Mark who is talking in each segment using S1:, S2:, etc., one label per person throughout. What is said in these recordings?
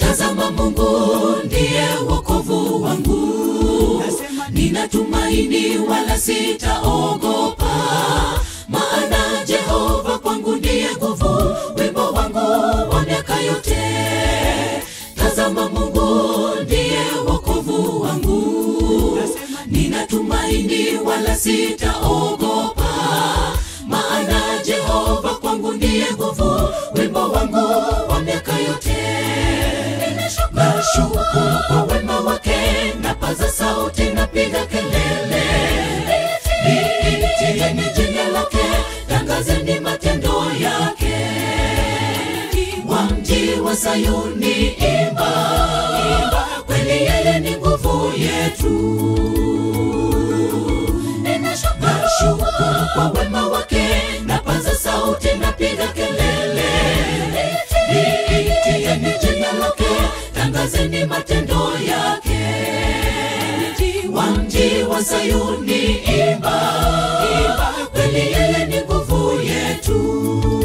S1: tazama mungu ndiye wokovu wangu nina tumaini wala sitaogopa maana jehova kwangu ndiye nguvu wimbo wangu wa miaka yote tazama mungu ndiye wokovu wangu nina tumaini wala sitaogopa maana jehova kwangu ndiye nguvu wimbo wangu wa miaka yote nashukuru kwa wema wake napaza sauti napiga kelele liitieni jina lake tangazeni matendo yake wa mji wa sayuni imba imba kweli yeye ni nguvu yetu nashukuru kwa wema wake napaza sauti napiga kelele liitieni jina lake tangazeni matendo yake wa mji wa sayuni imba imba kweli yeye ni nguvu yetu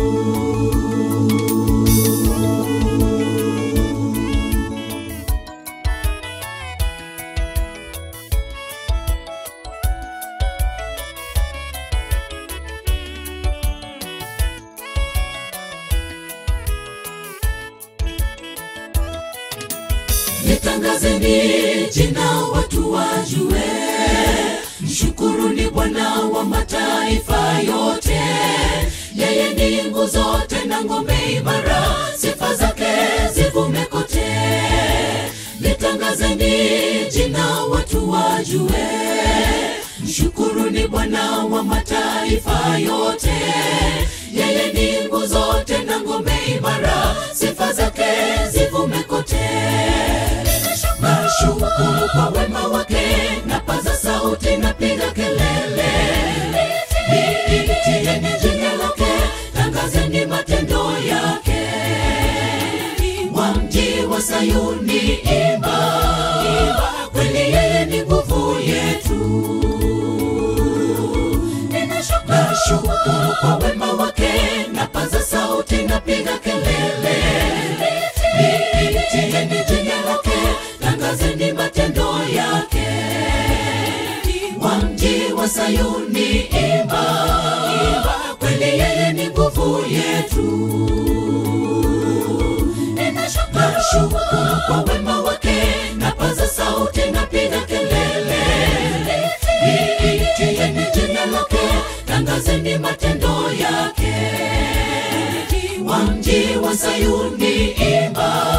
S1: litangazeni jina watu wajue mshukuruni bwana wa mataifa yote yeye ni nguzo tena ngome imara sifa zake zivume kote litangazeni jina watu wajue mshukuruni bwana wa mataifa yote yeye ni nguzo tena ngome imara sifa zake zivume kote nashukuru kwa wema wake napaza sauti napiga kelele liitieni jina lake tangazeni matendo yake wa mji wa sayuni imba imba kweli yeye ni nguvu yetu nashukuru kwa wema wake napaza sauti napiga kelele liitieni jina lake tangazeni matendo yake wa mji wa sayuni imba imba kweli yeye ni nguvu yetu nashukuru kwa wema wake napaza sauti napiga kelele liitieni jina lake tangazeni matendo yake wa mji wa sayuni imba